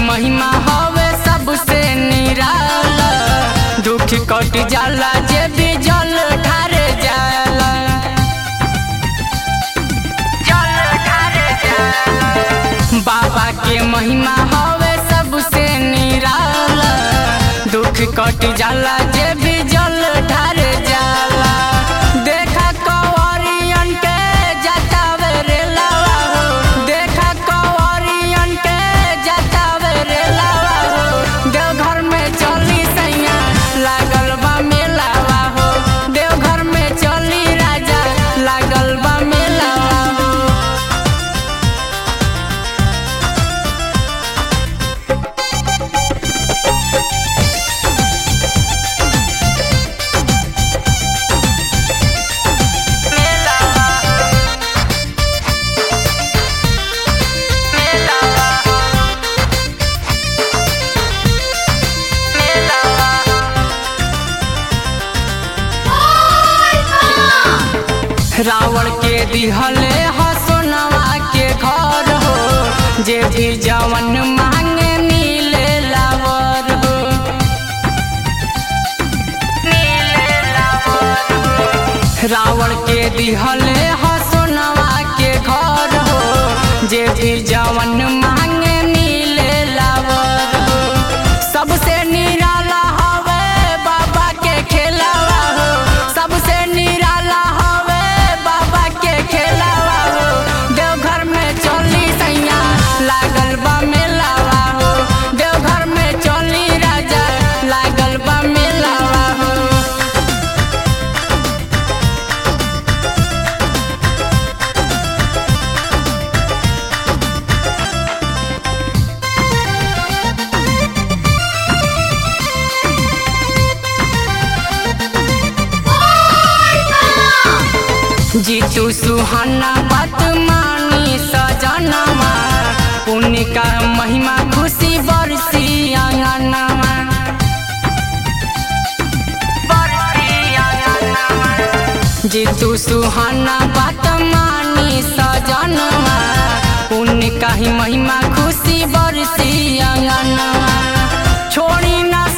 महिमा हवे सबसे निराला दुख कट जाला जे भी जल ढारे जाला जल ढारे जाला बाबा के महिमा हवे सबसे निराला दुख कट जाला जे भी जल ढारे जाला देखा कवरियन के जतावे रे लावा हो देखा कवरियन के जतावे रे लावा हो देवघर में चली सैया लागल बा मेलावा हो देवघर में चली राजा लागल बा मेलावा हो रावण के दिहले हसोनवा के घर हो जे भी जवन मांगे मिले लावर हो रावण के दिहले हसोनवा के घर हो जे भी जवन मांगे मिले लावर हो सबसे निराला हवे बाबा के खेलावा हो सबसे निराला हवे बाबा के खेलावा हो देवघर में चली सैया लागल बा मेलावा हो देवघर में चली राजा लागल बा मेलावा हो जीतू सुहाना बात मानी सजनवा पुण्य का महिमा खुशी बरसी आंगनवा जीतू सुहाना बात मानी सजनवा पुण्य का ही महिमा खुशी बरसी आंगनवा छोड़ी ना